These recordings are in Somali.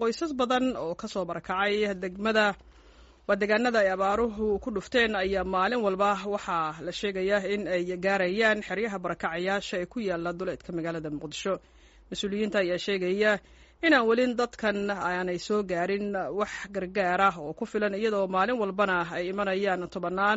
qoysas badan oo kasoo barakacay degmada waa deegaanada ay abaaruhu ku dhufteen ayaa maalin walba waxaa la sheegayaa in ay gaarayaan xeryaha barakacayaasha ee ku yaala duleedka magaalada muqdisho mas-uuliyiinta ayaa sheegaya inaan welin dadkan aanay soo gaarin wax gargaar ah oo ku filan iyadoo maalin walbana ay imanayaan tobannaan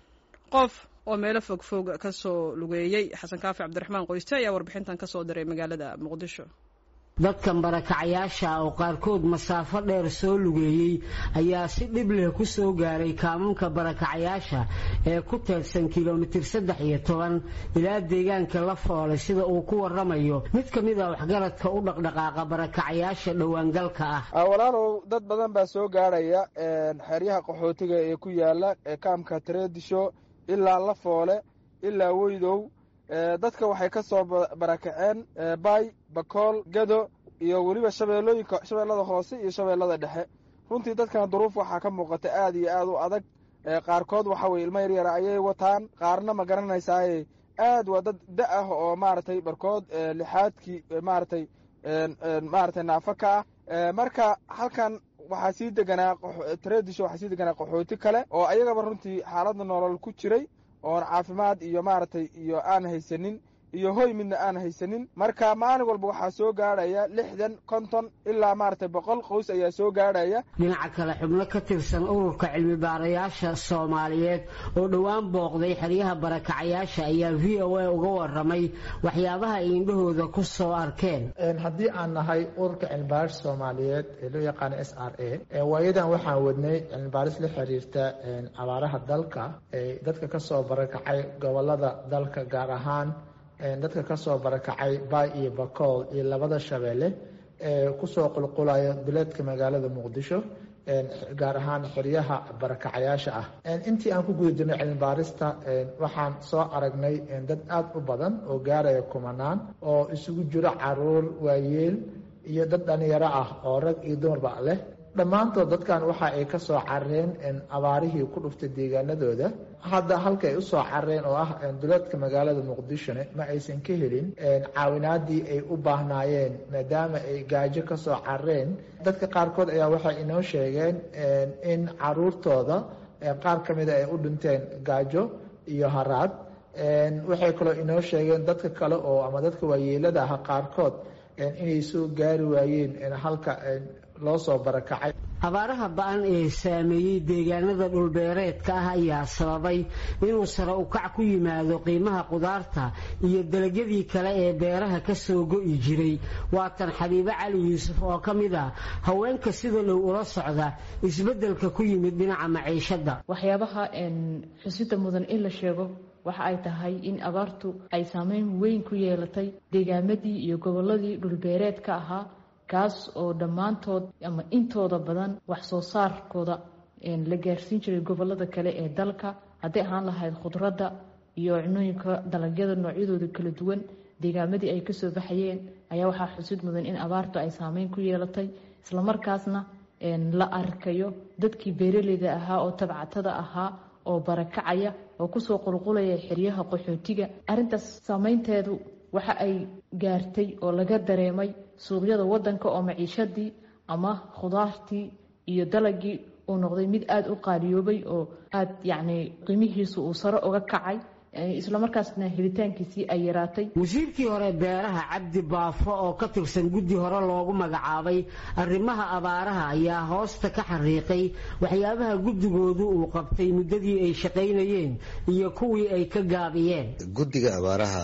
qof oo meelo fogfog ka soo lugeeyey xasan kaafi cabdiraxmaan qoyste ayaa warbixintan ka soo diray magaalada muqdisho dadkan barakacayaasha oo qaarkood masaafo dheer soo lugeeyey ayaa si dhib leh ku soo gaaray kaamunka barakacayaasha ee ku teedsan kilomitir saddex iyo toban ilaa deegaanka la foolay sida uu ku waramayo mid ka mid a waxgaradka u dhaqdhaqaaqa barakacayaasha dhowaangalka ah walaalow dad badan baa soo gaarhaya xeryaha qaxootiga ee ku yaala kaamka tareedisho ilaa la foole ilaa weydow dadka waxay ka soo barakaceen baay bakool gado iyo weliba shabeellooyinka shabeellada hoose iyo shabeellada dhexe runtii dadkan duruuf waxaa ka muuqata aad iyo aad u adag qaarkood waxa weye ilmo yaryara ayay wataan qaarna ma garanaysaaye aad waa dad da ah oo maaragtay barkood lixaadkii maaragtay maaragtay naafo ka ah marka halkan waxaa sii deganaa tareedisho waxaa sii deganaa qaxooti kale oo ayagaba runtii xaaladda nolol ku jiray oon caafimaad iyo maaragtay iyo aan haysanin iyo hoy midna aan haysanin marka maalin walba waxaa soo gaadhaya lixdan konton ilaa maaragtay boqol qoys ayaa soo gaadhaya dhinaca kale xubno ka tirsan ururka cilmi baarayaasha soomaaliyeed oo dhowaan booqday xeryaha barakacayaasha ayaa v o a uga waramay waxyaabaha ay indhahooda ku soo arkeen haddii aan nahay ururka cilmibaaris soomaaliyeed ee loo yaqaano s r a waayadan waxaan wadnay cilmibaaris la xiriirta abaaraha dalka ee dadka kasoo barakacay gobolada dalka gaar ahaan dadka kasoo barakacay baay iyo bakool iyo labada shabeelle ee kusoo qulqulaya duleedka magaalada muqdisho gaar ahaan xeryaha barakacayaasha ah intii aan ku guda jirnay cilmibaarista waxaan soo aragnay dad aada u badan oo gaaraya kumanaan oo isugu jiro caruur waayeel iyo dad dhalinyaro ah oo rag iyo dumarba leh dhammaantood dadkan waxa ay ka soo carareen abaarihii ku dhuftay deegaanadooda hadda halkaay usoo carareen oo ah duleedka magaalada muqdishone ma aysan ka helin caawinaadii ay u baahnaayeen maadaama ay gaajo kasoo carareen dadka qaarkood ayaa waxay inoo sheegeen in caruurtooda qaar ka mida ay u dhinteen gaajo iyo haraad waxay kaloo inoo sheegeen dadka kale oo ama dadka waayeelada ah qaarkood inay soo gaari waayeen halka loo soo barakacay abaaraha ba-an ee saameeyey deegaanada dhulbeereedka ah ayaa sababay inuu sare ukac ku yimaado qiimaha qudaarta iyo dalagyadii kale ee beeraha ka soo go'i jiray waatan xabiibo cali yuusuf oo ka mid ah haweenka sida dhow ula socda isbeddelka ku yimid dhinaca maciishadda waxyaabaha xusida mudan in la sheego waxa ay tahay in abaartu ay saameyn weyn ku yeelatay deegaamadii iyo gobolladii dhulbeereedka ahaa kaas oo dhammaantood ama intooda badan wax soo saarkooda la gaarsiin jiray gobolada kale ee dalka hadday ahaan lahayd khudradda iyo cunooyinka dalagyada noocyadooda kala duwan deegaamadii ay kasoo baxayeen ayaa waxaa xusid mudan in abaartu ay saameyn ku yeelatay islamarkaasna la arkayo dadkii beeraleyda ahaa oo tabcatada ahaa oo barakacaya oo kusoo qulqulaya xeryaha qaxootiga arrintaas saameynteedu waxa ay gaartay oo laga dareemay suuqyada wadanka oo maciishadii ama khudaartii iyo dalagii uu noqday mid aada u qaaliyoobay oo aada yacni qiimihiisu uu sare uga kacay islamarkaasna helitaankiisii ay yaraatay wasiirkii hore beeraha cabdi baafo oo ka tirsan guddi hore loogu magacaabay arrimaha abaaraha ayaa hoosta ka xariiqay waxyaabaha guddigoodu uu qabtay muddadii ay shaqaynayeen iyo kuwii ay ka gaabiyeen guddiga abaaraha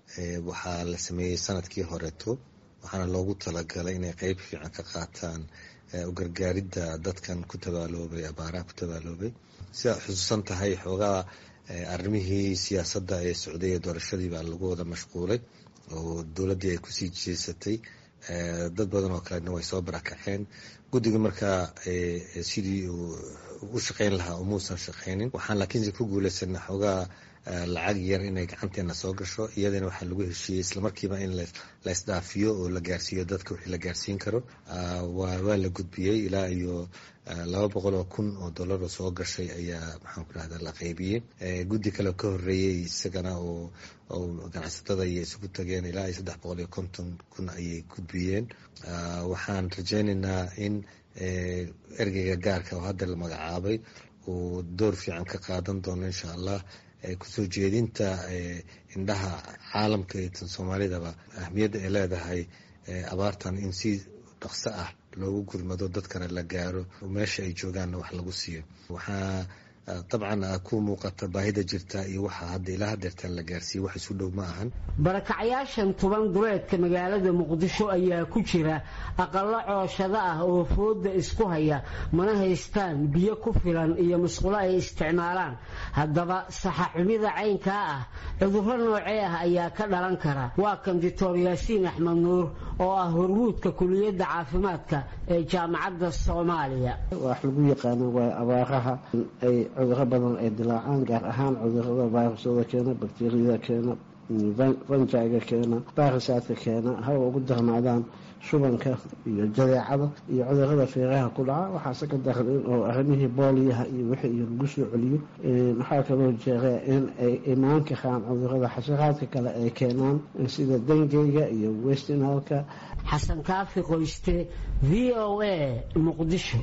waxaa la sameeyey sanadkii horeeto waxaana loogu talagalay inay qeyb fiican ka qaataan u gargaaridda dadkan ku tabaaloobay abaaraha ku tabaaloobay sidaa xusuusan tahay xoogaa arrimihii siyaasadda ee socday ee doorashadii baa lagu wada mashquulay oo dowladdii ay kusii jeesatay dad badan oo kalena way soo barakaceen guddiga markaa sidii uu u shaqayn lahaa umuusan shaqaynin waxaan laakiinse ku guulaysanay xoogaa lacag yar inay gacanteena soo gasho iyadana waxaa lagu heshiiyey islamarkiiba in laysdhaafiyo oo la gaarsiiyo dadka wixii la gaarsiin karo waa la gudbiyey ilaa iyo laba boqol oo kun oo dollar oo soo gashay ayaa maxaan ku dhahda la qaybiyey guddi kale ka horeeyey isagana oo ganacsatada ayay isugu tageen ilaa iyo saddex boqol iyo konton kun ayay gudbiyeen waxaan rajaynaynaa in ergeyga gaarka oo hadda la magacaabay uu door fiican ka qaadan doono insha allah kusoo jeedinta indhaha caalamka iyo tan soomaalidaba ahmiyadda ay leedahay abaartan in si dhaqso ah loogu gurmado dadkana la gaaro meesha ay joogaanna wax lagu siiyo waxaa dabcan ku muuqata baahida jirta iyo waxa hadda ilaa hadeertaan la gaarsiiye wax isu dhow ma ahan barakacyaashan tuban duleedka magaalada muqdisho ayaa ku jira aqallo cooshado ah oo fooda isku haya mana haystaan biyo ku filan iyo musqulo ay isticmaalaan haddaba saxaxumida caynkaa ah cudurro noocee ah ayaa ka dhalan kara waa kan doctor yaasiin axmed nuur oo ah hormuudka kuliyadda caafimaadka ee jaamacadda soomaaliya wax lagu yaqaano waa abaaraha ay cuduro badan ay dilaacaan gaar ahaan cudurada virusyada keena bakteriyada keena fanjaiga keena barisaadka keena hawa ugu darnaadaan shubanka iyo jadeecada iyo cudurada feeraha ku dhaca waxaase ka daran in oo arrimihii booliyaha iyo wixii iyo lagu soo celiyo waxaa kaloo jeera in ay imaan karaan cudurada xasharaadka kale ay keenaan sida dengeyga iyo westinalka xasan kaafi qoyste v o a muqdisho